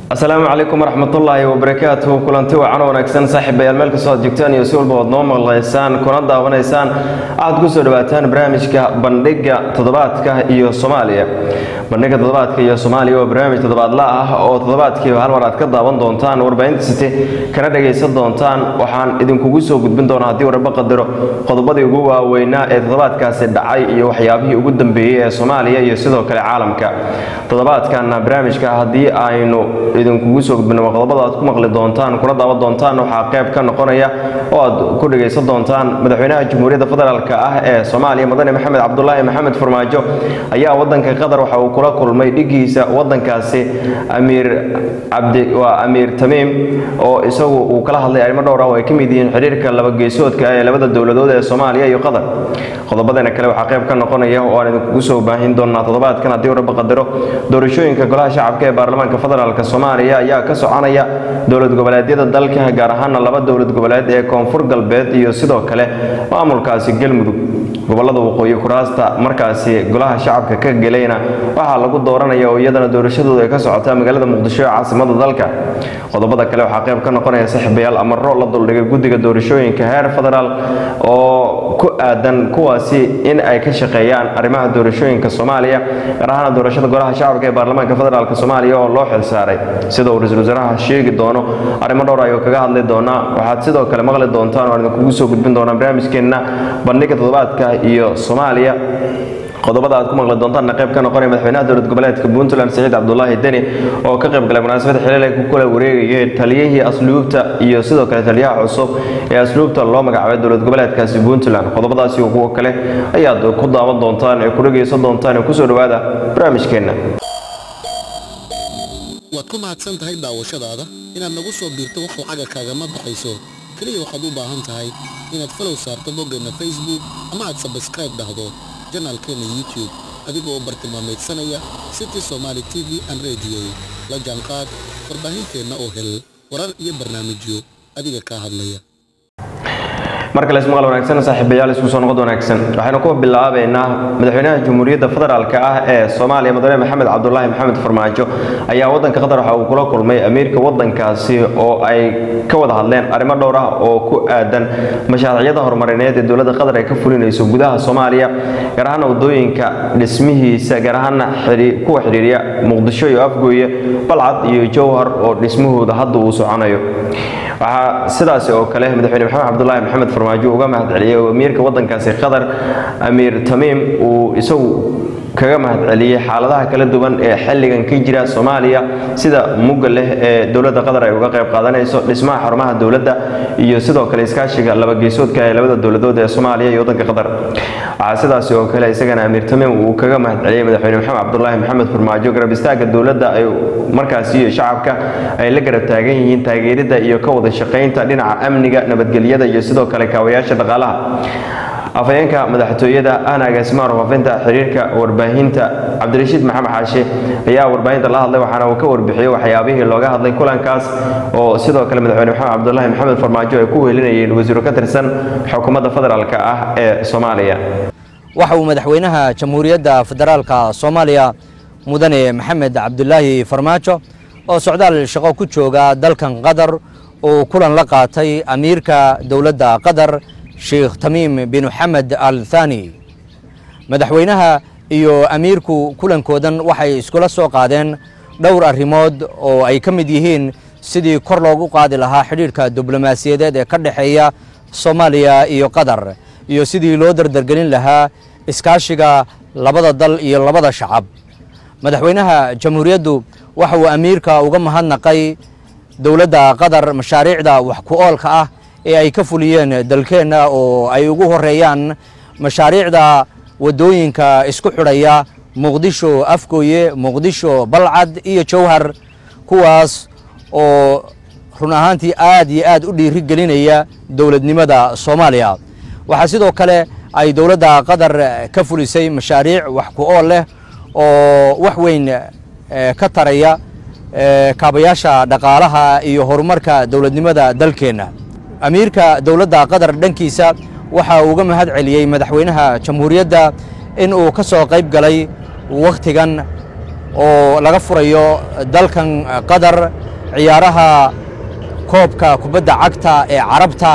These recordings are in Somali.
asalaamu calaykum waraxmatullaahi wabarakaatuhu kulanti wacan wanaagsan saaxiibayaal meel kastoo aad joogtaan iyo si walba oad noo maqlaysaan kuna daawanaysaan waxaad ku soo dhawaataan barnaamijka bandhiga toddobaadka iyo soomaaliya bandhiga toddobaadka iyo soomaaliya waa barnaamij toddobaadla ah oo toddobaadkiiba hal mar aad ka daawan doontaan warbaahinta site kana dhagaysan doontaan waxaan idinkugu soo gudbin doonaa haddii warba qadaro qodobadii ugu waaweynaa ee toddobaadkaasi dhacay iyo waxyaabihii ugu dambeeyey ee soomaaliya iyo sidoo kale caalamka toddobaadkana barnaamijka haddii aynu idinkugu soo gudbino qodobada aad ku maqli doontaan kuna daawan doontaan waxaa qayb ka noqonaya oo aad ku dhagaysan doontaan madaxweynaha jamhuuriyadda federaalk ah ee soomaaliya mudane maxamed cabdulaahi maxamed farmaajo ayaa wadanka qatar waxa uu kula kulmay dhigiisa wadankaasi amiir cabdi waa amiir tamiim oo isagu uu kala hadlay arrimo dhowr ah oo ay ka mid yihiin xiriirka labageesoodka ee labada dowladood ee soomaaliya iyo qatar qodobadana kale waxaa qayb ka noqonaya oo aan idinkugu soo baahin doonaa toddobaadkan haddii warba qadaro doorashooyinka golaha shacabka ee baarlamaanka federaalk soomaaliya ayaa ka soconaya dowlad goboleedyada dalka gaar ahaana laba dowlad goboleed ee koonfur galbeed iyo sidoo kale maamulkaasi galmudug gobolada waqooyi kuraasta markaasi golaha shacabka ka gelayna waxaa lagu dooranaya oo iyadana doorashadooda ay ka socotaa magaalada muqdisho ee caasimada dalka qodobada kale waxaa qayb ka noqonaya saaxiibayaal amaro la duldhigay guddiga doorashooyinka heer federaal oo ku aadan kuwaasi in ay ka shaqeeyaan arrimaha doorashooyinka soomaaliya gaar ahaana doorashada golaha shacabka ee baarlamaanka federaalk soomaaliya oo loo xilsaaray sida uu ra-iisul wasaaraha sheegi doono arrimo dhowr ayuu kaga hadli doonaa waxaad sidoo kale maqli doontaan oo aan idinkugu soo gudbin doonaa barnaamijkeenna bandhiga toddobaadka iyo soomaaliya qodobada aad ku maqli doontaanna qayb ka noqonaya madaxweynaha dowlad goboleedka puntland siciid cabdulaahi deni oo ka qayb galay munaasabad xiliil ay ku kala wareegayay taliyihii asluubta iyo sidoo kale taliyaha cusub ee asluubta loo magacaabay dowlad goboleedkaasi puntland qodobadaasi iyo kuwo kale ayaad ku daawan doontaan ee ku dhagaysan doontaan ee kusoo dhowaada barnaamijkeenna waad ku mahadsan tahay daawashadaada inaad nagu soo biirto wax lacaga kaagama baxayso keliya waxaad u baahan tahay inaad falow saarto boggeenna facebook ama aad sabskraib dhahdo janaalkeenna youtube adigoo u bartilmaamaydsanaya city somaali t v an rediyo la jaanqaad warbaahinteenna oo hel warar iyo barnaamijyo adiga kaa hadlaya markale ismaqal wanaagsan saaxiibayaal isku soo noqod wanaagsan waxaynu ku bilaabaynaa madaxweynaha jamhuuriyadda federaalk ah ee soomaaliya mudane maxamed cabdulaahi maxamed farmaajo ayaa wadanka qatar waxa uu kula kulmay amiirka wadankaasi oo ay ka wada hadleen arrimo dhowr ah oo ku aadan mashaariicyada horumarineed ee dowladda qatar ay ka fulinayso gudaha soomaaliya gaar ahaana wadooyinka dhismihiisa gaar ahaana kuwa xidhiiriya muqdisho iyo afgooye balcad iyo jowhar oo dhismahooda hadda uu soconayo waxaa sidaasi oo kale madaxweyne maxamed cabdulaahi maxamed farmaajo uga mahad celiyey oo amiirka wadankaasi qatar amiir tamiim uu isagu kaga mahad celiyey xaaladaha kala duwan ee xilligan ka jira soomaaliya sida mugga leh ee dowladda qatar ay uga qayb qaadanayso dhismaha xarumaha dowladda iyo sidoo kale iskaashiga labageesoodka ee labada dowladood ee soomaaliya iyo wadanka qatar waxaa sidaasi oo kale isagana amiir tamiim uu kaga mahad celiyey madaxweyne maxamed cabdulaahi maxamed farmaajo garab istaaga dowladda ay markaasi iyo shacabka ay la garab taagan yihiin taageerida iyo ka wada shaqaynta dhinaca amniga nabadgelyada iyo sidoo kale kaawayaasha dhaqaalaha afhayeenka madaxtooyada ahna agaasimaha warfaafinta xiriirka warbaahinta cabdirashiid maxamed xaashe ayaa warbaahinta la hadlay waxaana uu ka warbixiyey waxyaabihii looga hadlay kulankaas oo sidoo kale madaxweyne maxamed cabdulaahi maxamed farmaajo ay ku wehelinayeen wasiiro ka tirsan xukuumadda federaalk ah ee soomaaliya waxa uu madaxweynaha jamhuuriyadda federaalka soomaaliya mudane maxamed cabdulaahi farmaajo oo socdaal shaqo ku jooga dalkan qatar uu kulan la qaatay amiirka dowladda qatar sheekh tamiim bin xamed al thani madaxweynaha iyo amiirku kulankoodan waxay iskula soo qaadeen dhowr arrimood oo ay ka mid yihiin sidii kor loogu qaadi lahaa xidhiidhka diblomaasiyadeed ee ka dhexeeya soomaaliya iyo qatar iyo sidii loo dardargelin lahaa iskaashiga labada dal iyo labada shacab madaxweynaha jamhuuriyaddu waxa uu amiirka uga mahadnaqay dowladda qatar mashaariicda wax ku oolka ah ee ay ka fuliyeen dalkeenna oo ay ugu horeeyaan mashaariicda waddooyinka isku xidhaya muqdisho afgooye muqdisho balcad iyo jowhar kuwaas oo run ahaantii aad iyo aad u dhiiri gelinaya dowladnimada soomaaliya waxaa sidoo kale ay dowladda qatar ka fulisay mashaariic wax ku ool leh oo wax weyn ka taraya kaabayaasha dhaqaalaha iyo horumarka dowladnimada dalkeenna amiirka dowladda qatar dhankiisa waxa uu uga mahad celiyey madaxweynaha jamhuuriyadda in uu ka soo qayb galay wakhtigan oo laga furayo dalkan qatar ciyaaraha koobka kubadda cagta ee carabta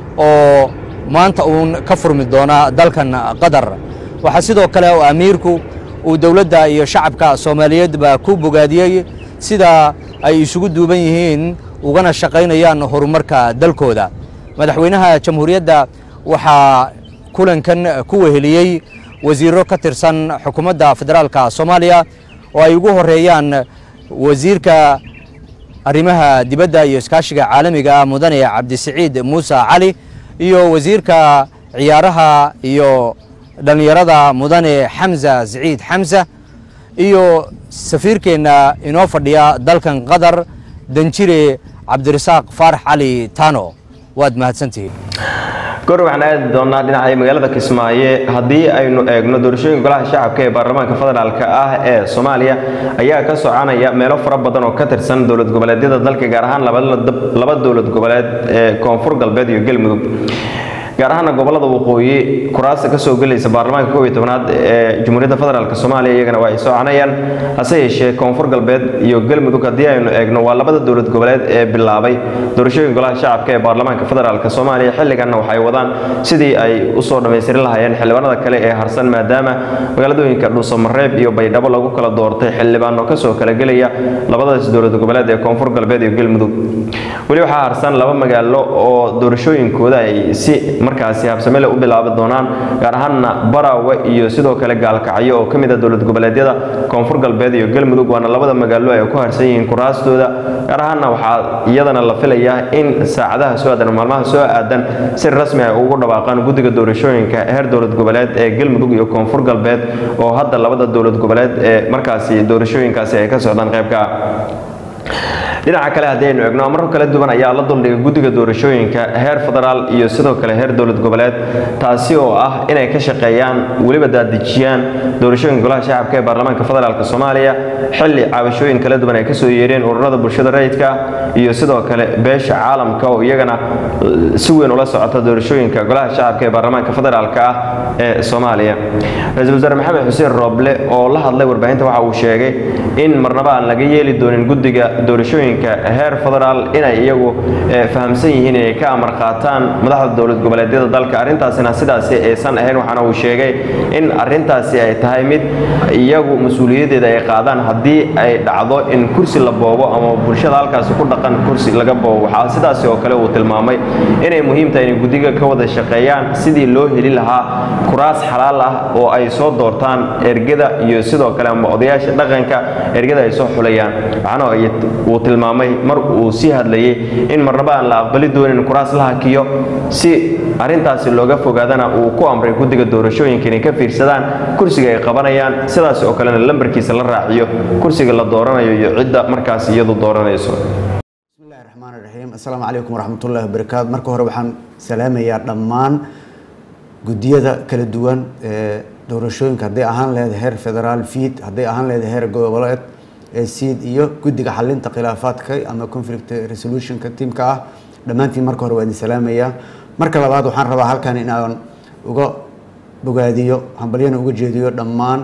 oo maanta uun ka furmi doona dalkan qatar waxaa sidoo kale oo amiirku uu dowladda iyo shacabka soomaaliyeedba ku bogaadiyey sida ay isugu duuban yihiin ugana shaqaynayaan horumarka dalkooda madaxweynaha jamhuuriyadda waxaa kulankan ku weheliyey wasiiro ka tirsan xukuumadda federaalka soomaaliya oo ay ugu horeeyaan wasiirka arrimaha dibadda iyo iskaashiga caalamiga ah mudane cabdisiciid muuse cali iyo wasiirka ciyaaraha iyo dhallinyarada mudane xamza siciid xamsa iyo safiirkeenna inoo fadhiya dalkan qatar danjire cabdirasaaq faarax cali tano waad mahadsantihiin goor waxaan aadi doonaa dhinaca magaalada kismaayo haddii aynu eegno doorashooyinka golaha shacabka ee baarlamaanka federaalk ah ee soomaaliya ayaa ka soconaya meelo fara badan oo ka tirsan dowlad goboleedyada dalka gaar ahaan laba dowlad goboleed ee koonfur galbeed iyo galmudug gaar ahaana gobolada waqooyi kuraasta kasoo gelaysa baarlamaanka koob iyo tobnaad ee jamhuuriyadda federaalk soomaaliya iyagana waa ay soconayaan hase yeeshee koonfur galbeed iyo galmudug haddii aynu eegno waa labada dowlad goboleed ee bilaabay doorashooyinka golaha shacabka ee baarlamaanka federaalk soomaaliya xilliganna waxay wadaan sidii ay usoo dhammaystirin lahaayeen xildhibaanada kale ee harsan maadaama magaaladooyinka dhuusamareeb iyo baydhabo lagu kala doortay xildhibaano kasoo kala gelaya labadaas dowlad goboleed ee koonfur galbeed iyo galmudug weli waxaa harsan laba magaalo oo doorashooyinkooda ay si markaasi habsamele u bilaabi doonaan gaar ahaanna baraawe iyo sidoo kale gaalkacyo oo ka mid a dowlad goboleedyada koonfur galbeed iyo galmudug waana labada magaalo ay ku harsan yihiin kuraastooda gaar ahaanna waxaa iyadana la filayaa in saacadaha soo aadan maalmaha soo aadan si rasmi ay ugu dhawaaqaan guddiga doorashooyinka heer dowlad goboleed ee galmudug iyo koonfur galbeed oo hadda labada dowlad goboleed ee markaasi doorashooyinkaasi ay ka socdaan qaybka dhinaca kale haddii aynu eegno amarro kala duwan ayaa la duldhigay guddiga doorashooyinka heer federaal iyo sidoo kale heer dowlad goboleed taasi oo ah inay ka shaqeeyaan weliba daadejiyaan doorashooyinka golaha shacabka ee baarlamaanka federaalk soomaaliya xilli caabashooyin kala duwan ay kasoo yeereen ururada bulshada rayidka iyo sidoo kale beesha caalamka oo iyagana si weyn ula socota doorashooyinka golaha shacabka ee baarlamaanka federaalk ah ee soomaaliya ra-iisul wasaare maxamed xuseen rooble oo la hadlay warbaahinta waxa uu sheegay in marnaba aan laga yeeli doonin guddiga doorashooyinka heer federaal inay iyagu fahamsan yihiin inay ka amar qaataan madaxda dowlad goboleedyada dalka arrintaasina sidaasi aysan ahayn waxaana uu sheegay in arrintaasi ay tahay mid iyagu mas-uuliyaddeeda ay qaadaan haddii ay dhacdo in kursi la boobo ama bulshada halkaasi ku dhaqan kursi laga boobo waxaa sidaasi oo kale uu tilmaamay inay muhiim tahay inay guddiga ka wada shaqeeyaan sidii loo heli lahaa kuraas xalaal ah oo ay soo doortaan ergada iyo sidoo kale ama odayaasha dhaqanka ergada ay soo xulayaan waxaana uu tilmaamay mar uu sii hadlayay in marnaba aan la aqbali doonin kuraas la hakiyo si arrintaasi looga fogaadana uu ku amray guddiga doorashooyinka inay ka fiirsadaan kursiga ay qabanayaan sidaas oo kalena lambarkiisa la raaciyo kursiga la dooranayo iyo cidda markaas iyadu dooranayso bismillahi raxmaan raxiim assalaamu calaykum waraxmatullahi wabarakaatu marka hore waxaan salaamayaa dhammaan guddiyada kala duwan ee doorashooyinka hadday ahaan leedahay heer federaal fiid hadday ahaan leedahay heer goboleed ee siid iyo guddiga xalinta khilaafaadka ama conflict resolutionka tiimka ah dhammaantiin marka hore waa idin salaamayaa marka labaad waxaan rabaa halkan in aan uga bogaadiyo hambalyana uga jeediyo dhammaan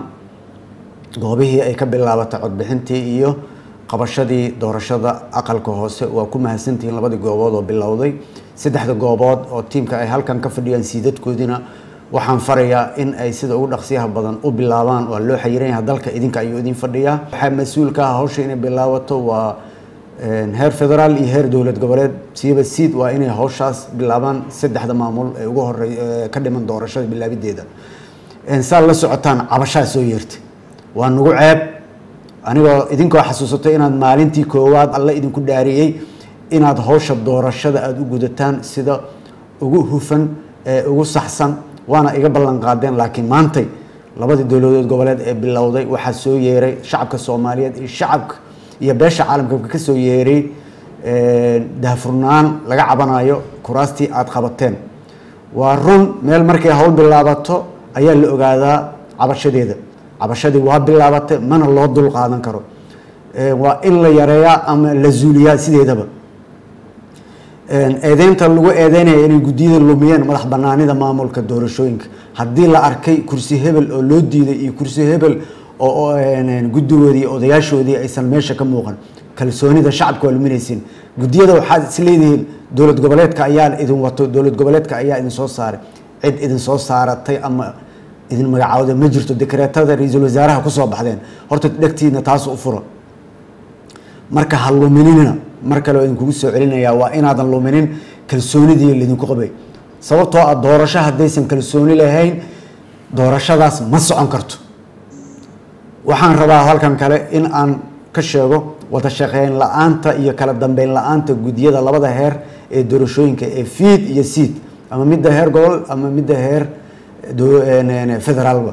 goobihii ay ka bilaabatay codbixintii iyo qabashadii doorashada aqalka hoose waa ku mahadsantihiin labadii goobood oo bilowday saddexda goobood oo tiimka ay halkan ka fadhiyaan siidadkoodina waxaan farayaa in ay sida ugu dhaqsiyaha badan u bilaabaan waa loo xayiran yahay dalka idinka ayuu idin fadhiyaa waxaa mas-uul ka ah hawsha inay bilaabato waa heer federaal iyo heer dowlad goboleed siiba siid waa inay hawshaas bilaabaan saddexda maamul ee ugu horey ka dhiman doorashada bilaabideeda saa la socotaan cabashaa soo yeertay waa nagu ceeb anigoo idinkoo xasuusato inaad maalintii koowaad alle idinku dhaariyey inaad hawsha doorashada aada u gudataan sida ugu hufan ee ugu saxsan waana iga ballan qaadeen laakiin maantay labadii dowladood goboleed ee bilowday waxaa soo yeeray shacabka soomaaliyeed iyo shacabka iyo beesha caalamka ka soo yeeray daahfurnaan laga cabanayo kuraastii aada qabateen waa run meel markay hawl bilaabato ayaa la ogaadaa cabashadeeda cabashadii waa bilaabatay mana loo dul qaadan karo waa in la yareeyaa ama la zuuliyaa sideedaba eedeynta lagu eedeynaya inay guddiyada lumiyeen madax banaanida maamulka doorashooyinka haddii la arkay kursi hebel oo loo diiday iyo kursi hebel oo guddigoodii iyo odayaashoodii aysan meesha ka muuqan kalsoonida shacabka waa luminaysiin guddiyada waxaad is leedihiin dowlad goboleedka ayaa idin wato dowlad goboleedka ayaa idin soo saaray cid idin soo saaratay ama idin magacaawda ma jirto dekreetada ra-iisul wasaaraha kusoo baxdeen horta dhegtiina taas u furo marka ha luminina mar kale oo idinkugu soo celinayaa waa inaadan luminin kalsoonidii laydinku qabay sababtoo ah doorasho haddaysan kalsooni lahayn doorashadaas ma socon karto waxaan rabaa halkan kale in aan ka sheego wada shaqeyn la-aanta iyo kala dambeyn la-aanta guddiyada labada heer ee doorashooyinka ee fiid iyo siid ama midda heer gobol ama midda heer federaalba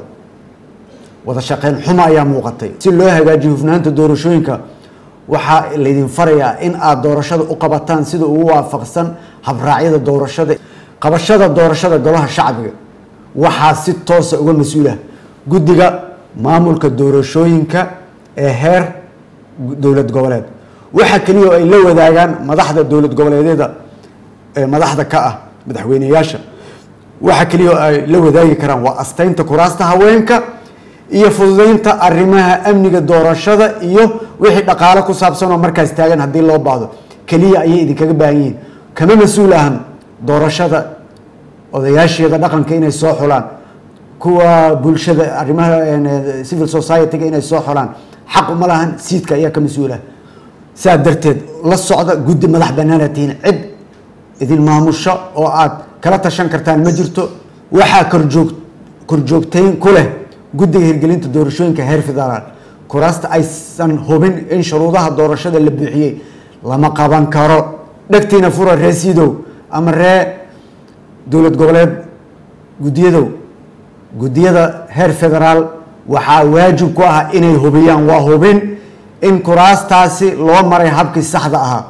wada shaqeyn xuma ayaa muuqatay si loo hagaajiyo hufnaanta doorashooyinka waxaa laydin farayaa in aada doorashada u qabataan sida ugu waafaqsan habraacyada doorashada qabashada doorashada golaha shacbiga waxaa si toosa uga mas-uulah guddiga maamulka doorashooyinka ee heer dowlad goboleed waxa keliya oo ay la wadaagaan madaxda dowlad goboleedyada ee madaxda ka ah madaxweyneyaasha waxa keliya oo ay la wadaagi karaan waa asteynta kuraasta haweenka iyo fududeynta arrimaha amniga doorashada iyo wixii dhaqaalo ku saabsan oo markaas taagan haddii loo baahdo keliya ayay idinkaga baahan yihiin kama mas-uul ahan doorashada odayaasheeda dhaqanka inay soo xulaan kuwa bulshada arrimaha civil society-ga inay soo xulaan xaq uma lahan siidka ayaa ka mas-uula saa darteed la socda guddi madax banaana tihiin cid idin maamusho oo aad kala tashan kartaan ma jirto waxaa korjoog korjoogtayn ku leh guddiga hirgelinta doorashooyinka heer federaal kuraasta aysan hubin in shuruudaha doorashada la buuxiyey lama qaban karo dhegtiina fura ree siidow ama ree dowlad goboleed guddiyadow guddiyada heer federaal waxaa waajib ku ah inay hubiyaan waa hubin in kuraastaasi loo maray habkii saxda ahaa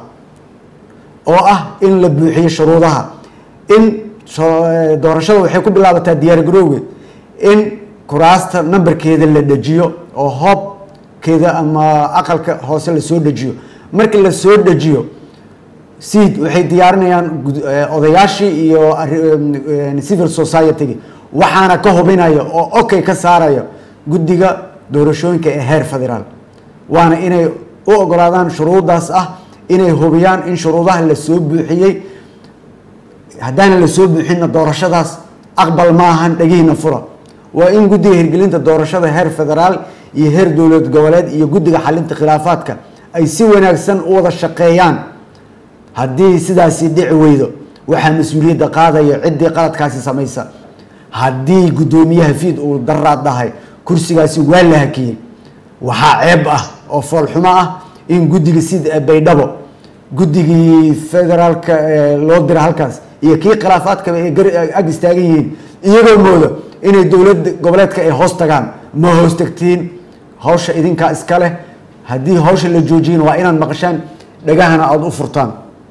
oo ah in la buuxiyo shuruudaha in doorashada waxay ku bilaabataa diyaargarowge in kuraasta nambarkeeda la dejiyo oo hoobkeeda ama aqalka hoose lasoo dejiyo markii lasoo dejiyo seed waxay diyaarinayaan odayaashii iyo civil society-gi waxaana ka hubinaya oo okay ka saaraya guddiga doorashooyinka ee heer federaal waana inay u ogolaadaan shuruudaas ah inay hubiyaan in shuruudaha lasoo buuxiyey haddaana lasoo buuxinna doorashadaas aqbal ma ahan dhegihiina fura waa in guddiga hirgelinta doorashada heer federaal iyo heer dowlad goboleed iyo guddiga xalinta khilaafaadka ay si wanaagsan u wada shaqeeyaan haddii sidaasi dhici weydo waxaa mas-uuliyadda qaadaya ciddii qaladkaasi samaysa haddii guddoomiyaha fiid uu daraad dhahay kursigaasi waa la hakiyey waxaa ceeb ah oo foolxumo ah in guddiga sida baydhabo guddigii federaalka loo dira halkaas iyo kii khilaafaadkaba ay ag istaagan yihiin iyagoo mooda inay dowlad goboleedka ay hoos tagaan ma hoos tagtiin hawsha idinkaa iska leh haddii hawsha la joojiyin waa inaad maqashaan dhagahana aada u furtaan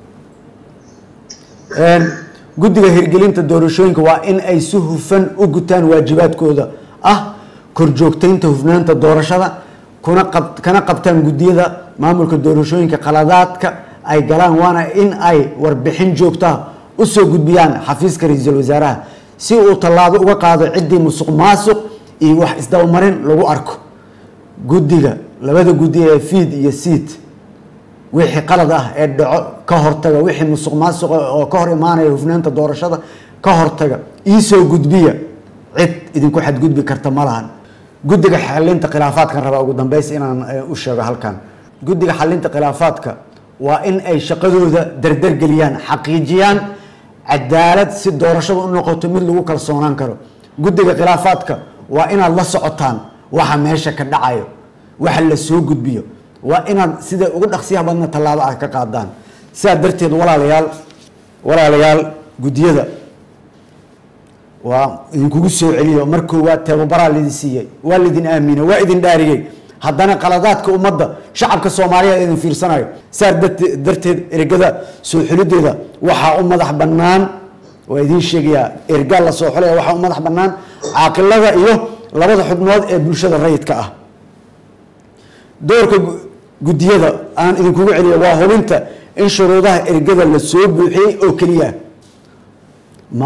guddiga hirgelinta doorashooyinka waa in ay si hufan u gutaan waajibaadkooda ah korjoogtaynta hufnaanta doorashada kuna qab kana qabtaan guddiyada maamulka doorashooyinka qaladaadka ay galaan waana in ay warbixin joogtaa usoo gudbiyaan xafiiska ra-iisul wasaaraha si uu tallaabo uga qaado ciddii musuq maasuq iyo wax isdabamarin lagu arko guddiga labada guddi ee fiid iyo siid wixii qalad ah ee dhaco ka hortaga wixii musuq maasuqa oo ka hor imaanaya hufnaanta doorashada ka hortaga iisoo gudbiya cid idinku xadgudbi karta ma lahan guddiga xalinta khilaafaadkan rabaa ugu dambeys inaan u sheego halkan guddiga xalinta khilaafaadka waa in ay shaqadooda dardargeliyaan xaqiijiyaan cadaalad si doorashada u noqoto mid lagu kalsoonaan karo guddiga khilaafaadka waa inaad la socotaan waxa meesha ka dhacayo waxa la soo gudbiyo waa inaad sida ugu dhaqsiyaha badna tallaabo ah ka qaadaan sidaa darteed walaalayaal walaalayaal guddiyada waa idinkugu soo celiyo mar koowaad tababaraa laidin siiyey waa laidin aaminay waa idin dhaariyey haddana qaladaadka ummadda shacabka soomaaliya idin fiirsanayo saa darteed ergada soo xulideeda waxaa u madax bannaan waa idiin sheegayaa ergaa la soo xulaya waxaa u madax bannaan caaqilada iyo labada xubnood ee bulshada rayidka ah doorka guddiyada aan idinkugu celiyo waa hubinta in shuruudaha ergada la soo buuxiyey oo keliya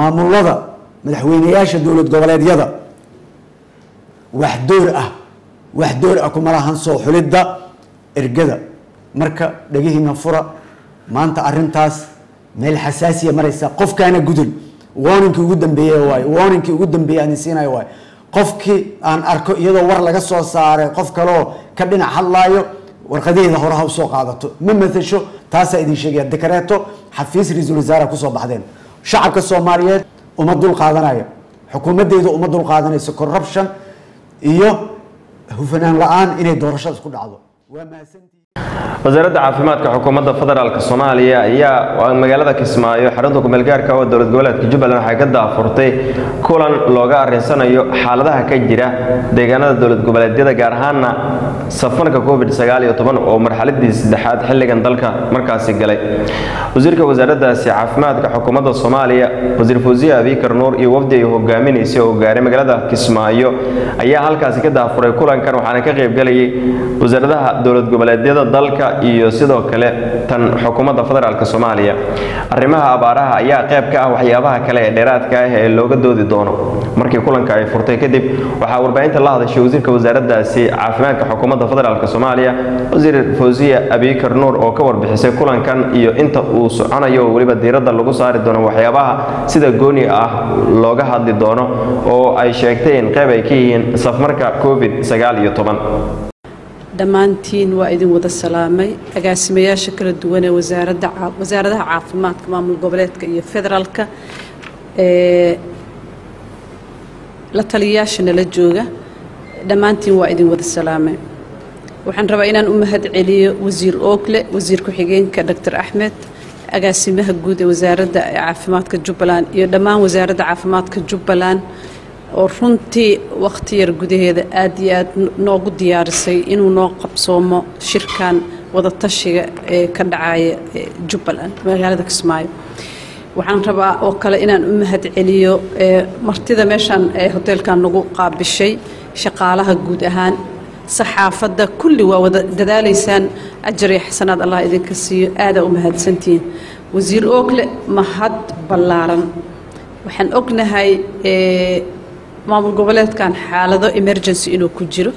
maamulada madaxweyneyaasha dowlad goboleedyada wax door ah wax door ah kuma lahan soo xulidda ergada marka dhegihiina fura maanta arintaas meel xasaasiya maraysa qofkaana gudun warningkii ugu dambeeye waay warningkii ugu dambeeye aan siinayo waay qofkii aan arko iyadoo war laga soo saaray qof kaleoo ka dhinac hadlaayo warqadaheeda hore ha usoo qaadato ma matasho taasaa idin sheegaya dekareeto xafiis ra-iisul wasaare kusoo baxdeen shacabka soomaaliyeed uma dul qaadanayo xukuumadeyda uma dul qaadanayso corruption iyo hufanaan la-aan inay doorashada isku dhacdo waa mahadsantihi wasaaradda caafimaadka xukuumadda federaalk soomaaliya ayaa magaalada kismaayo xarunta kumeelgaarka oo dowlad goboleedka jubbaland waxay ka daafurtay kulan looga arinsanayo xaaladaha ka jira deegaanada dowlad goboleedyada gaar ahaana safarka covid oo marxaladii saddexaad xilligan dalka markaasi galay wasiirka wasaaraddaasi caafimaadka xukuumadda soomaaliya wasiir fawsiye abikar nuur iyo wafdi ay hogaaminaysay oo gaaray magaalada kismaayo ayaa halkaasi ka daafuray kulankan waxaana ka qaybgalayay wasaaradaha dowlad goboleedyada dalka iyo sidoo kale tan xukuumadda federaalk soomaaliya arrimaha abaaraha ayaa qayb ka ah waxyaabaha kale ee dheeraadka ah ee looga doodi doono markii kulanka ay furtay kadib waxaa warbaahinta la hadashay wasiirka wasaaraddaasi caafimaadka xukuumadda federaalk soomaaliya wasiir fawsiya abikar nuur oo ka warbixisay kulankan iyo inta uu soconayo oo weliba diiradda lagu saari doono waxyaabaha sida gooni ah looga hadli doono oo ay sheegtay in qayb ay ka yihiin safmarka covid dhammaantiin waa idin wada salaamay agaasimayaasha kala duwan ee wasaaradda wasaaradaha caafimaadka maamul goboleedka iyo federaalka ee la taliyayaasha nala jooga dhammaantiin waa idin wada salaamay waxaan rabaa inaan u mahad celiyo wasiir oogle wasiir ku-xigeenka doctor axmed agaasimaha guud ee wasaaradda caafimaadka jubbaland iyo dhammaan wasaaradda caafimaadka jubbaland oo runtii wakhti yar gudaheeda aad iyo aad noogu diyaarisay inuu noo qabsoomo shirkan wadatashiga ee ka dhacaya jubbaland magaalada kismaayo waxaan rabaa oo kale inaan u mahad celiyo martida meeshaan ee hoteelkan nagu qaabishay shaqaalaha guud ahaan saxaafadda kulli waa wada dadaalaysaan ajar iyo xasanaad allah idinka siiyo aadaa u mahadsantihiin wasiir oogle mahad ballaaran waxaan ognahay maamul goboleedkan xaalado emergency inuu ku jiro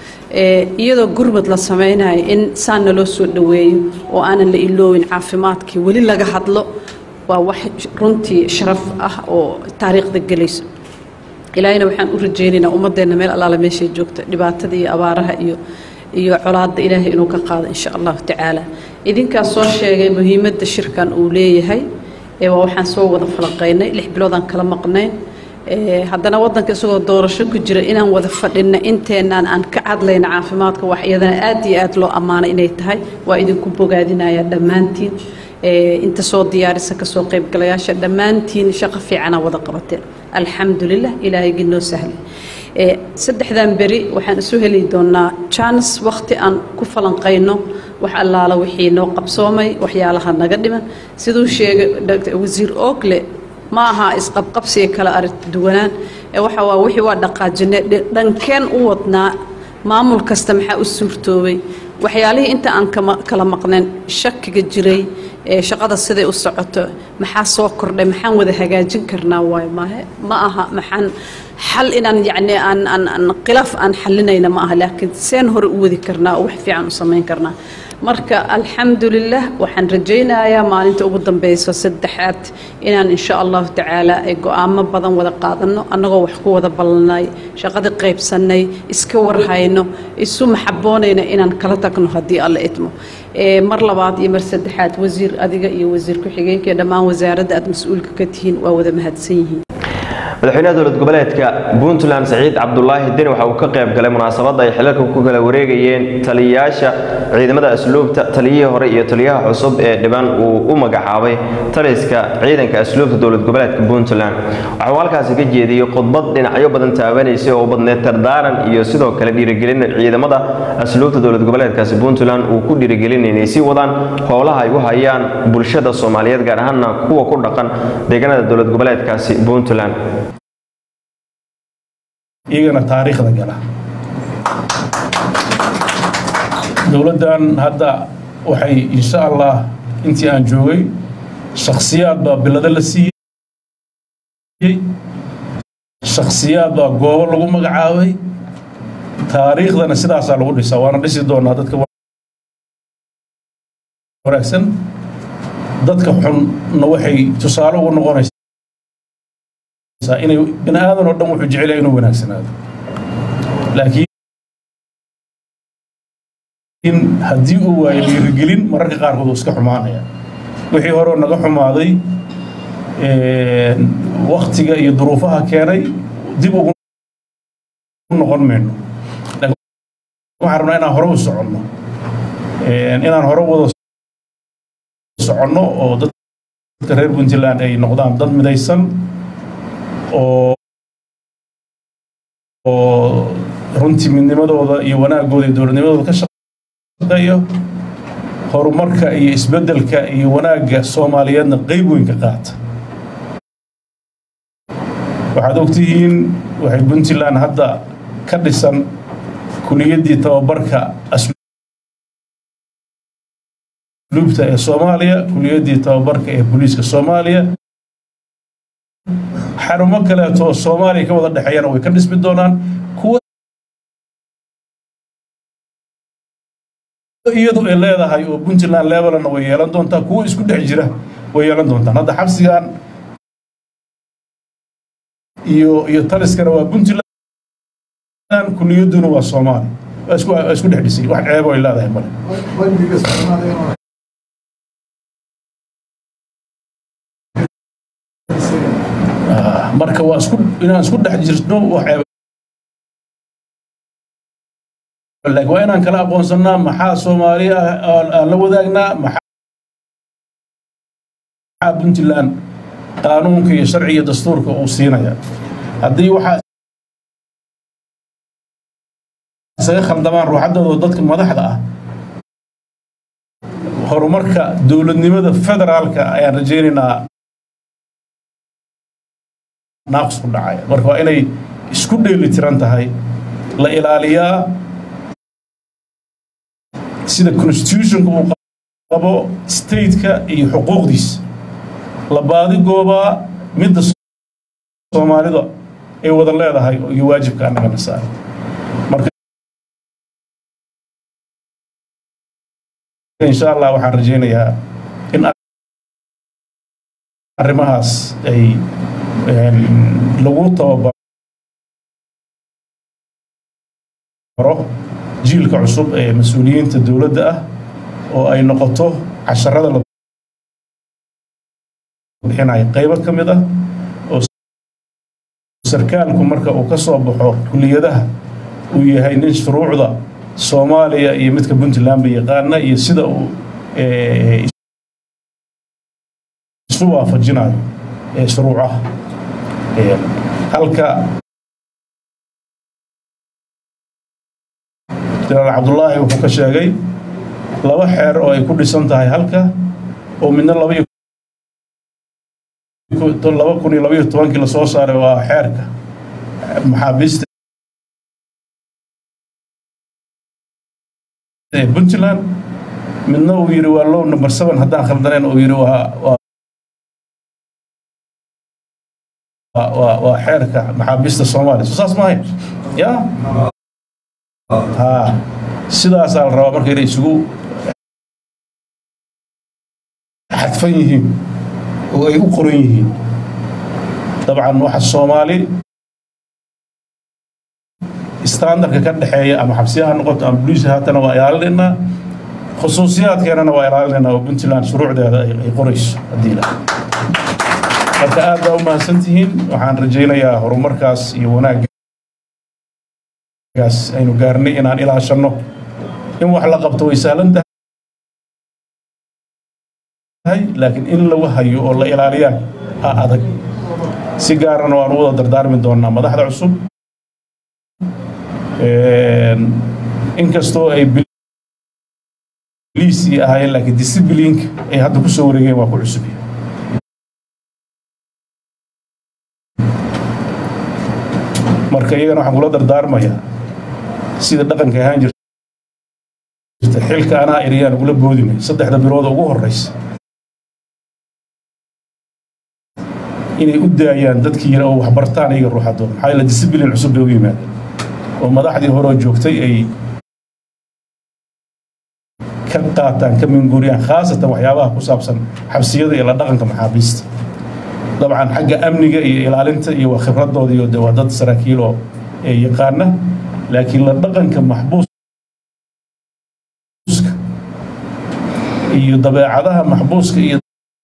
iyadoo gurmad la samaynayo in saan naloo soo dhoweeyo oo aanan la iloowin caafimaadkii weli laga hadlo waa wax runtii sharaf ah oo taariikhda gelayso ilaahayna waxaan u rajaynaynaa ummadeenna meel allaala meeshay joogto dhibaatada iyo abaaraha iyo iyo colaadda ilaahay inuu ka qaado insha allahu tacaala idinkaas soo sheegay muhiimadda shirkan uu leeyahay waa waxaan soo wada falaqaynay lix biloodaan kala maqnayn haddana wadanka isagoo doorasho ku jira inaan wada fadhinna inteenaan aan ka hadlayna caafimaadka wax iyadana aad iyo aad loo ammaanay inay tahay waa idinku bogaadinaya dhammaantiin inta soo diyaarisa kasoo qaybgalayaasha dhammaantiin shaqo fiicana wada qabateen alxamdulilah ilaahaygi noo sahlay saddexdan beri waxaan isu heli doonaa jaanis wakhti aan ku falanqayno wax allaala wixii noo qabsoomay waxyaalaha naga dhiman siduu sheegay wasiir oogle ma aha isqabqabsiga kala aragti duwanaan ee waxa waa wixii waa dhaqaajine dhankeen u wadnaa maamul kasta maxaa u suurtoobay waxyaalihii inta aan kala maqnayn shakiga jiray ee shaqada siday u socoto maxaa soo kordhay maxaan wada hagaajin karnaa waayo maahe ma aha maxaan xal inaan yacni aan aan aan khilaaf aan xalinayna ma aha laakiin seen hore u wadi karnaa oo wax fiican u samayn karnaa marka alxamdulilah waxaan rajaynayaa maalinta ugu dambeyso saddexaad inaan insha allahu tacaala ay go-aamo badan wada qaadano annagoo wax ku wada ballanay shaqada qaybsanay iska warhayno isu maxaboonayna inaan kala tagno haddii alla idmo mar labaad iyo mar saddexaad wasiir adiga iyo wasiir ku-xigeenka iyo dhammaan wasaaradda aad mas-uulka ka tihiin waa wada mahadsan yihiin madaxweynaha dowlad goboleedka puntland saciid cabdulaahi deni waxa uu ka qayb galay munaasabadda ay xilalka ku kala wareegayeen taliyayaasha ciidamada asluubta taliyihii hore iyo taliyaha cusub ee dhiban uu u magacaabay taliska ciidanka asluubta dowlad goboleedka puntland waxa uu halkaasi ka jeediyey khudbad dhinacyo badan taabanaysay oo badneed tardaaran iyo sidoo kale dhiirigelin ciidamada asluubta dowlad goboleedkaasi puntland uu ku dhiirigelin inay sii wadaan howlaha ay u hayaan bulshada soomaaliyeed gaar ahaana kuwa ku dhaqan deegaanada dowlad goboleedkaasi puntland iyagana taariikhda gala dowladdan hadda waxay insha allah intii aan joogay shakhsiyaad baa bilado la siiyey shakhsiyaad baa goobo lagu magacaabay taariikhdana sidaasaa lagu dhisaa waana dhisi doonaa dadka wanaagsan dadka xunna waxay tusaale ugu noqonaysaa inay bini aadan oo dhan wuxuu jecel yahay inuu wanaagsanaado laakiin haddii uu waayo dhiirigelin mararka qaarkood uu iska xumaanaya wixii horeo naga xumaaday waktiga iyo duruufaha keenay dib ugu noqon mayno waxaan rabnaa inaan hore u soconno inaan hore wada soconno oo dadka reer puntland ay noqdaan dad midaysan oo oo runtii midnimadooda iyo wanaagooda iyo dowladnimadooda ka shaqeeyo horumarka iyo isbeddelka iyo wanaagga soomaaliyeedna qayb weyn ka qaata waxaad ogtihiin waxay puntland hadda ka dhisan kuliyaddii tababarka asluubta ee soomaaliya kuliyaddii tababarka ee booliiska soomaaliya xarumo kaleeto oo soomaaliya ka wada dhexeeyana way ka dhismi doonaan kuwa iyadu ay leedahay oo puntland levelna way yeelan doontaa kuwa isku dhex jira way yeelan doontaan hadda xabsigan iyo iyo taliskana waa puntland kuliyadduna waa soomaali waa isku waa isku dhex dhisay wax ceebo ay leedahay male marka waa isku inaan isku dhex jirno wax ceebo laakiin waa inaan kala aqoonsannaa maxaa soomaali ah aan la wadaagnaa maxaa puntland qaanuunka iyo sharciga iyo dastuurka uu siinaya haddii waxaa isaga khaldamaan ruuxaddooda dadka madaxda ah horumarka dowladnimada federaalka ayaan rajaynaynaa naaqs ku dhacaya marka waa inay isku dheeli tiran tahay la ilaaliyaa sida constitutionka uu qabo stateka iyo xuquuqdiisa la baadi goobaa midda soomaalida ay wada leedahay iyo waajibka annagana saaran marka insha allah waxaan rajaynayaa in arrimahaas ay lagu tababaro jiilka cusub ee mas-uuliyiinta dowladda ah oo ay noqoto casharada la bixinayo qaybo ka mid ah oo sarkaalku marka uu ka soo baxo kuliyadaha uu yahay nin shuruucda soomaaliya iyo midka puntlandba yaqaana iyo sida uu isu waafajinayo shuruucaha halka jenaraal cabdullaahi wuxuu ka sheegay laba xeer oo ay ku dhisan tahay halka oo midna laba laba kun iyo labaiyo tobankii lasoo saaray waa xeerka maxaabiista ee puntland midna uu yidhi waa low number seven haddaan khaldaneen uu yidhi waa waa waa xeerka maxaabiista soomaaliya soo saas maahay ya ha sidaasaa la rabaa marka inay isugu xadfan yihiin oo ay u qoran yihiin dabcan waxa soomaali standardka ka dhexeeya ama xabsiyaha noqoto ama boliis haatana waa ilaalinaynaa khusuusiyaadkeenana waa ilaalinaynaa oo puntland shuruucdeeda ay qorayso haddii la marka aad baa u mahadsan tihiin waxaan rajaynayaa horumarkaas iyo wanaaggaas aynu gaarnay inaan ilaashanno in wax la qabto way sahlan tahay laakiin in lagu hayo oo la ilaaliyaan a adag si gaarana waan u wada dardaarmi doonaa madaxda cusub inkastoo ay biliis iyo ahaayeen laakiin discibliinka ay hadda ku soo wareegeen waa ku cusub marka iyagana waxaan kula dardaarmayaa sida dhaqanka ahaan jirta xilka anaa eriyaan ugula boodimay saddexda bilood ugu horeysa inay u daayaan dadkii yara oo waxbartaan iyaga ruuxadooda maxaa yeele disciblin cusub bay u yimaadeen oo madaxdii horeo joogtay ay ka qaataan ka minguuriyaan khaasatan waxyaabaha ku saabsan xabsiyada iyo la dhaqanka maxaabiista dabcan xagga amniga iyo ilaalinta iyo waa khibradooda iyo de waa dad saraakiil oo ee yaqaana laakiin la dhaqanka maxbuuska iyo dabeecadaha maxbuuska iyo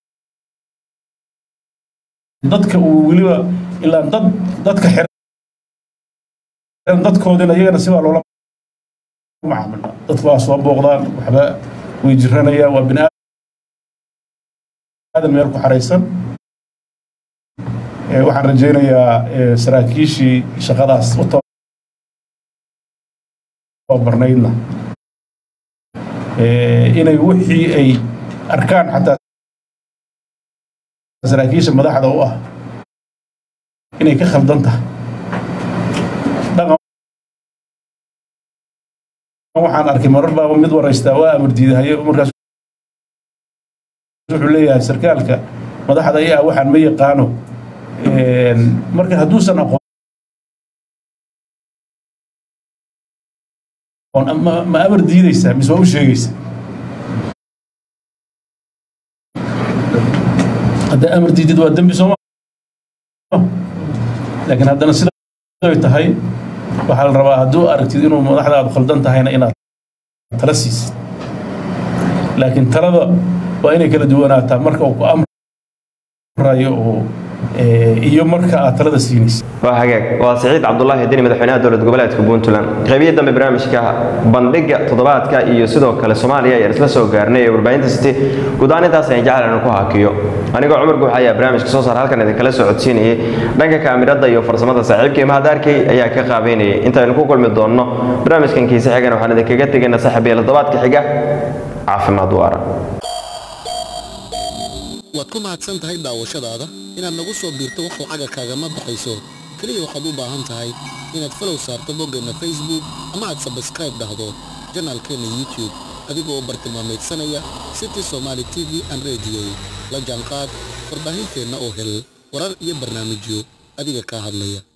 dadka uu weliba ilaa dad dadka xiran dadkoodina iyagana sibaa loola macaamila dadku waa soo booqdaan waxba way jiranayaan waa bini aadan meel ku xaraysan Ee, waxaan rajaynayaa ee, saraakiishii shaqadaas u tababarnaydna ee, inay wixii ay arkaan xataa saraakiisha madaxda u ah inay ka khaldan tahay dhaqan waxaan arkay marar baaba mid waraystaa waa amar diidahaye markaas wuxuu leeyahay sarkaalka madaxda ayaa waxaan ma yaqaano Een, marka hadduusan aqoon ma ma amar diidaysaa mise waa u sheegaysaa haddaa amar diidid waa dembi sooma laakiin haddana sida ay tahay waxaa la rabaa hadduu aragtid inuu madaxdaadu khaldan tahayna inaad tala siisid laakiin talada waa inay kala duwanaataa marka uu ku amrayo oo ee, iyo marka aad talada siinaysid waa hagaag waa siciid cabdulaahi deni madaxweynaha dowlad goboleedka puntland qeybihii dambe barnaamijka bandhiga toddobaadka iyo sidoo kale soomaaliya ayaan isla soo gaarnay ee warbaahinta city guud ahaan intaas ayaan jecel inaan ku hakiyo anigoo cumar guux ayaa barnaamijka soo saar halkan idinkala soo codsiinayay dhanka kaamirada iyo farsamada saaxiibkii mahadaarkay ayaa ka qaabeynayay intaynu ku kulmi doonno barnaamijkan kiise xigana waxaan idinkaga tegayna saaxiibayaal toddobaadka xiga caafimaad waara waad ku mahadsan tahay daawashadaada inaad nagu soo biirto wax lacaga kaagama baxayso keliya waxaad u baahan tahay inaad falow saarto boggeenna facebook ama aad sabskribe dhahdo janaalkeenna youtube adigoo u bartilmaamaydsanaya city somaali t v and radio la jaanqaad warbaahinteenna oo hel warar iyo barnaamijyo adiga kaa hadlaya